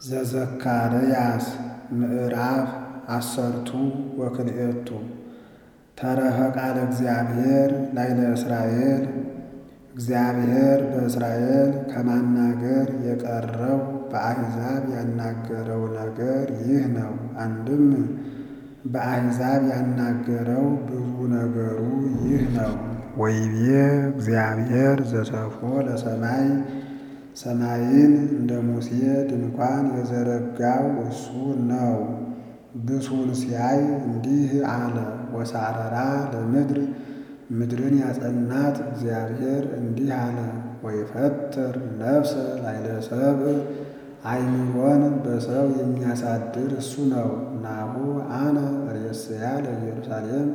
ዘዘካርያስ ምዕራፍ አሰርቱ ወክልኤቱ ተረፈ ቃለ እግዚአብሔር ላይለ እስራኤል እግዚአብሔር በእስራኤል ከማናገር የቀረው በአሕዛብ ያናገረው ነገር ይህ ነው። አንድም በአሕዛብ ያናገረው ብዙ ነገሩ ይህ ነው። ወይቤ እግዚአብሔር ዘሰፎ ለሰማይ ሰማይን እንደ ሙሴ ድንኳን የዘረጋው እሱ ነው። ብሱን ሲያይ እንዲህ አለ። ወሳረራ ለምድር ምድርን ያጸናት እግዚአብሔር እንዲህ አለ። ወይፈጥር ነፍሰ ላይለ ሰብእ አእምሮን በሰው የሚያሳድር እሱ ነው። ናሁ አነ ርእስያ ለኢየሩሳሌም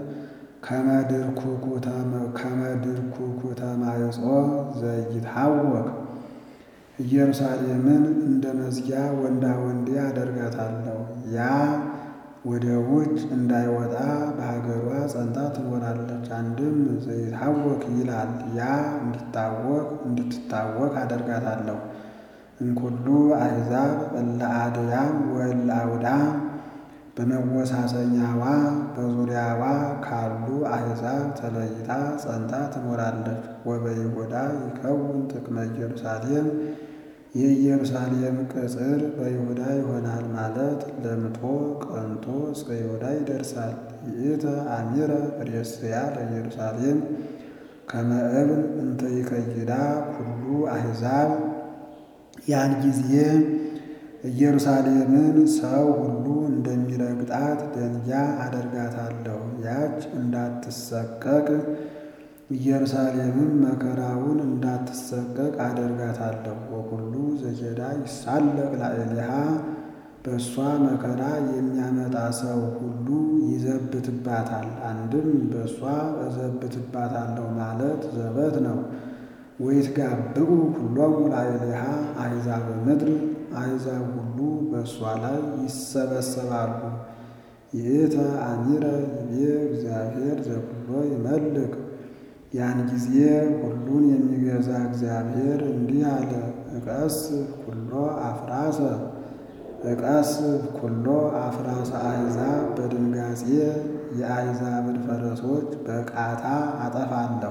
ከመድርኩኩ ተማይጾ ዘይትሐወክ ኢየሩሳሌምን እንደ መዝጊያ ወንዳ ወንዴ አደርጋታለሁ። ያ ወደ ውጭ እንዳይወጣ በሀገሯ ጸንታ ትኖራለች። አንድም ዘይትሐወክ ይላል። ያ እንዲታወክ እንድትታወክ አደርጋታለሁ። እንኩሉ አሕዛብ እለ አድያም ወእለ አውዳ በመወሳሰኛዋ በዙሪያዋ ካሉ አሕዛብ ተለይታ ጸንታ ትኖራለች። ወበይሁዳ ይከውን ጥቅመ ኢየሩሳሌም የኢየሩሳሌም ቅጽር በይሁዳ ይሆናል ማለት ለምጦ ቀንቶ እስከ ይሁዳ ይደርሳል። ይእተ አሚረ ርእስያ ለኢየሩሳሌም ከመ እብን እንተ ይከይዳ ኩሉ አሕዛብ ያን ጊዜ ኢየሩሳሌምን ሰው ሁሉ እንደሚረግጣት ደንጊያ አደርጋታለሁ። ያች እንዳትሰቀቅ ኢየሩሳሌምም መከራውን እንዳትሰቀቅ አደርጋታለሁ። ወኩሉ ዘኬዳ ይሳለቅ ላዕሌሃ በእሷ መከራ የሚያመጣ ሰው ሁሉ ይዘብትባታል። አንድም በእሷ እዘብትባታለሁ ማለት ዘበት ነው። ወይትጋብኡ ኩሎሙ ላዕሌሃ አሕዛብ ምድር አሕዛብ ሁሉ በእሷ ላይ ይሰበሰባሉ። ይእተ አሚረ ይቤ እግዚአብሔር ዘኩሎ ይመልክ ያን ጊዜ ሁሉን የሚገዛ እግዚአብሔር እንዲህ አለ። እቀስፍ ኩሎ አፍራሰ እቀስፍ ኩሎ አፍራሰ አሕዛብ በድንጋጼ የአሕዛብን ፈረሶች በቃታ አጠፋለሁ።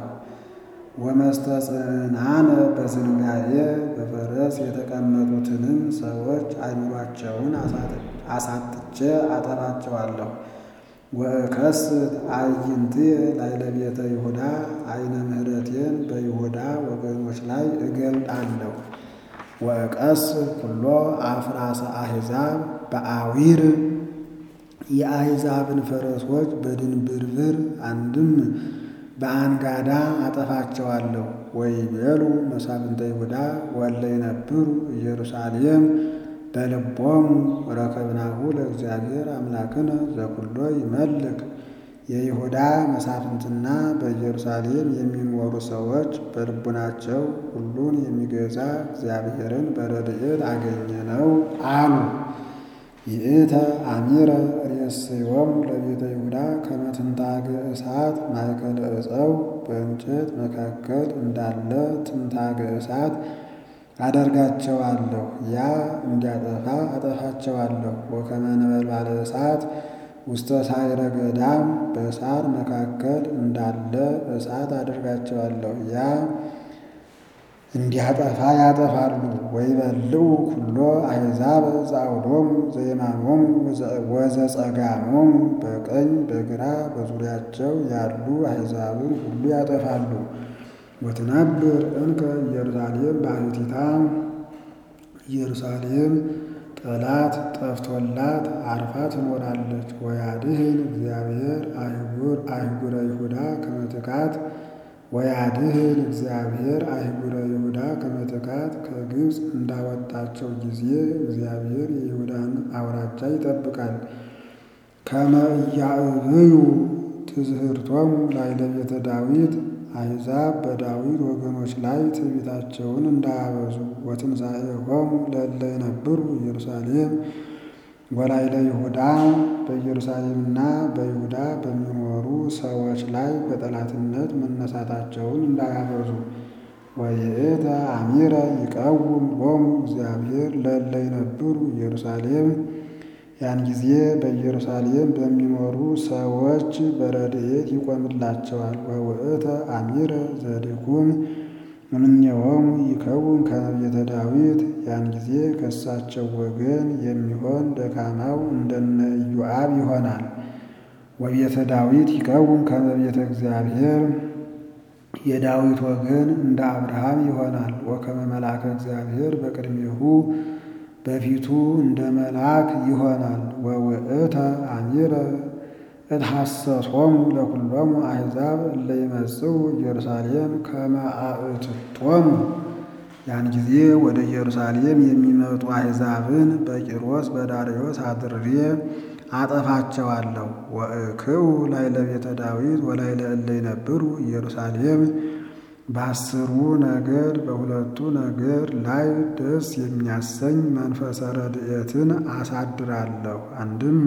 ወመስተጽናነ በዝንጋዬ በፈረስ የተቀመጡትንም ሰዎች አእምሯቸውን አሳጥቼ አጠፋቸዋለሁ። ወእከስት አዕይንትየ ላዕለ ቤተ ይሁዳ ዓይነ ምሕረቴን በይሁዳ ወገኖች ላይ እገልጣለሁ። ወእቀስፍ ኩሎ አፍራሰ አሕዛብ በአዊር የአሕዛብን ፈረሶች በድንብርብር አንድም በአንጋዳ አጠፋቸዋለሁ። ወይቤሉ መሳፍንተ ይሁዳ ወእለ ይነብሩ ኢየሩሳሌም በልቦሙ ረከብናሁ ለእግዚአብሔር አምላክነ ዘኩሎ ይመልክ። የይሁዳ መሳፍንትና በኢየሩሳሌም የሚኖሩ ሰዎች በልቡናቸው ሁሉን የሚገዛ እግዚአብሔርን በረድኤት አገኘነው አሉ። ይእተ አሚረ ርእስዮሙ ለቤተ ይሁዳ ከመ ትንታገ እሳት ማእከለ ዕፀው በእንጨት መካከል እንዳለ ትንታገ እሳት አደርጋቸዋለሁ። ያ እንዲያጠፋ አጠፋቸዋለሁ። ወከመ ነበልባለ እሳት ውስተ ሳዕረ ገዳም በሳር መካከል እንዳለ እሳት አደርጋቸዋለሁ። ያ እንዲያጠፋ ያጠፋሉ። ወይበልዑ ኩሎ አሕዛብ ዘአውዶሙ ዘየማኖሙ ወዘጸጋሞሙ በቀኝ በግራ በዙሪያቸው ያሉ አሕዛብን ሁሉ ያጠፋሉ። ወትነብር እንከ ኢየሩሳሌም ባሕቲታ ኢየሩሳሌም ጠላት ጠፍቶላት አርፋ ትኖራለች። ወያድህን እግዚአብሔር አህጉረ ይሁዳ ከመ ትካት ወያድህን እግዚአብሔር አህጉረ ይሁዳ ከመ ትካት ከግብፅ እንዳወጣቸው ጊዜ እግዚአብሔር የይሁዳን አውራጃ ይጠብቃል። ከመ ኢያዕብዩ ትዝህርቶሙ ላዕለ ቤተ ዳዊት አሕዛብ በዳዊት ወገኖች ላይ ትዕቢታቸውን እንዳያበዙ። ወትንሣኤሆሙ ለእለ ይነብሩ ኢየሩሳሌም ወላዕለ ይሁዳ በኢየሩሳሌምና በይሁዳ በሚኖሩ ሰዎች ላይ በጠላትነት መነሳታቸውን እንዳያበዙ። ወይእተ አሚረ ይቀውም ሎሙ እግዚአብሔር ለእለ ይነብሩ ኢየሩሳሌም። ያን ጊዜ በኢየሩሳሌም በሚኖሩ ሰዎች በረድኤት ይቆምላቸዋል። ወውእተ አሚረ ዘድኩም እምኔሆሙ ይከውን ከመ ቤተ ዳዊት። ያን ጊዜ ከእሳቸው ወገን የሚሆን ደካማው እንደነ ኢዮአብ ይሆናል። ወቤተ ዳዊት ይከውን ከመ ቤተ እግዚአብሔር የዳዊት ወገን እንደ አብርሃም ይሆናል። ወከመ መልአከ እግዚአብሔር በቅድሜሁ በፊቱ እንደ መልአክ ይሆናል። ወውእተ አሚረ እትሐሰሶሙ ለኩሎሙ አሕዛብ እለ ይመጽኡ ኢየሩሳሌም ከመ አእትቶሙ። ያን ጊዜ ወደ ኢየሩሳሌም የሚመጡ አሕዛብን በቂሮስ በዳርዮስ አድሬ አጠፋቸዋለሁ። ወእክኡ ላዕለ ቤተ ዳዊት ወላዕለ እለ ይነብሩ ኢየሩሳሌም። በአስሩ ነገድ በሁለቱ ነገድ ላይ ደስ የሚያሰኝ መንፈሰ ረድኤትን አሳድራለሁ። አንድም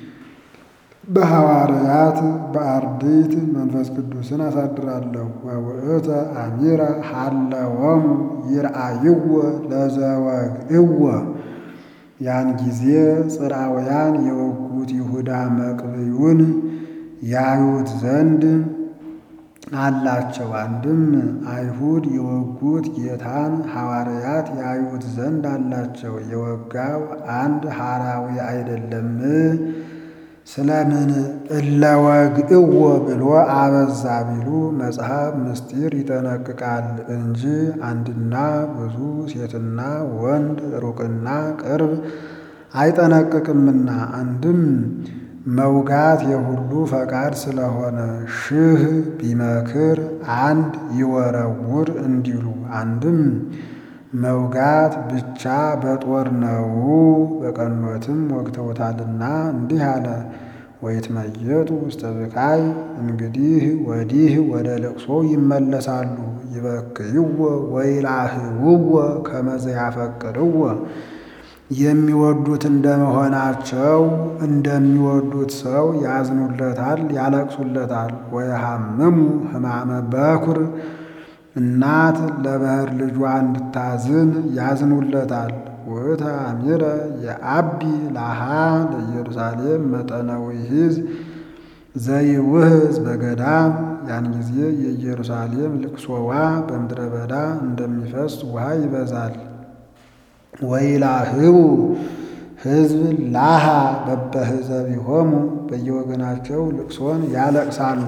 በሐዋርያት በአርድእት መንፈስ ቅዱስን አሳድራለሁ። ወውእተ አሚረ ሀለወሙ ይርአይዎ ለዘወግእዎ። ያን ጊዜ ጽርዓውያን የወጉት ይሁዳ መቅብዩን ያዩት ዘንድ አላቸው። አንድም አይሁድ የወጉት ጌታን ሐዋርያት ያዩት ዘንድ አላቸው። የወጋው አንድ ሐራዊ አይደለም? ስለምን እለወግእዎ ብሎ አበዛ ቢሉ መጽሐፍ ምስጢር ይጠነቅቃል እንጂ አንድና ብዙ ሴትና ወንድ ሩቅና ቅርብ አይጠነቅቅምና። አንድም መውጋት የሁሉ ፈቃድ ስለሆነ ሺህ ቢመክር አንድ ይወረውር እንዲሉ። አንድም መውጋት ብቻ በጦር ነው፣ በቀኖትም ወግተውታልና እንዲህ አለ። ወይትመየጡ ውስተ ብካይ እንግዲህ ወዲህ ወደ ልቅሶ ይመለሳሉ። ይበክይዎ ወይላህውዎ ከመ ዘያፈቅርዎ የሚወዱት እንደመሆናቸው እንደሚወዱት ሰው ያዝኑለታል፣ ያለቅሱለታል። ወየሐምሙ ሕማመ በኩር እናት ለባሕር ልጇ እንድታዝን ያዝኑለታል። ውእተ አሚረ የአቢ ላሃ ለኢየሩሳሌም መጠነ ውሒዝ ዘይውህዝ በገዳም። ያን ጊዜ የኢየሩሳሌም ልቅሶዋ በምድረ በዳ እንደሚፈስ ውሃ ይበዛል። ወይላህቡ ሕዝብ ላሃ በበህዘቢሆሙ በየወገናቸው ልቅሶን ያለቅሳሉ።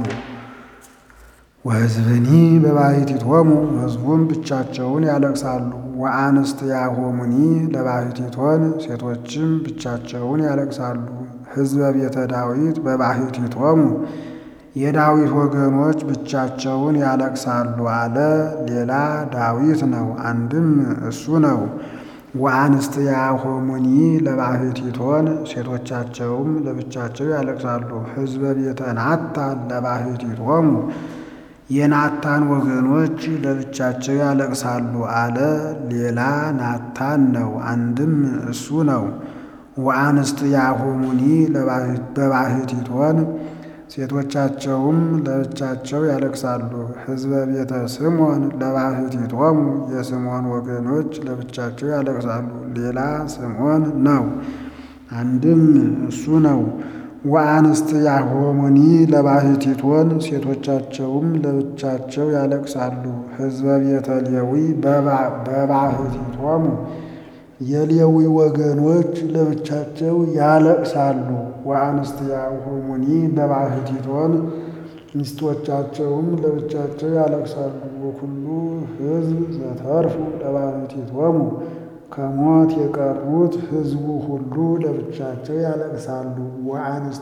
ወሕዝብኒ በባሕቲቶሙ ሕዝቡም ብቻቸውን ያለቅሳሉ። ወአንስትያሆሙኒ ለባሕቲቶን ሴቶችም ብቻቸውን ያለቅሳሉ። ሕዝበ ቤተ ዳዊት በባሕቲቶሙ የዳዊት ወገኖች ብቻቸውን ያለቅሳሉ አለ። ሌላ ዳዊት ነው፣ አንድም እሱ ነው። ወአንስትያሆሙኒ ለባሕቲቶን ሴቶቻቸውም ለብቻቸው ያለቅሳሉ። ሕዝበ ቤተ ናታን ለባሕቲቶሙ የናታን ወገኖች ለብቻቸው ያለቅሳሉ አለ። ሌላ ናታን ነው፣ አንድም እሱ ነው። ወአንስትያሆሙኒ በባሕቲቶን ሴቶቻቸውም ለብቻቸው ያለቅሳሉ። ሕዝበ ቤተ ስምዖን ለባሕቲቶሙ የስምዖን ወገኖች ለብቻቸው ያለቅሳሉ። ሌላ ስምዖን ነው፣ አንድም እሱ ነው። ወአንስትያሆሙኒ ለባሕቲቶን ሴቶቻቸውም ለብቻቸው ያለቅሳሉ። ሕዝበ ቤተ ሌዊ በባሕቲቶሙ የሌዊ ወገኖች ለብቻቸው ያለቅሳሉ። ወአንስትያሆሙኒ በባሕቲቶን ሚስቶቻቸውም ለብቻቸው ያለቅሳሉ። ወኩሉ ሕዝብ ዘተርፉ ለባሕቲቶሙ ከሞት የቀሩት ሕዝቡ ሁሉ ለብቻቸው ያለቅሳሉ።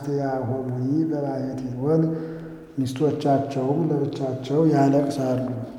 ወአንስትያሆሙኒ በባሕቲቶን ሚስቶቻቸውም ለብቻቸው ያለቅሳሉ።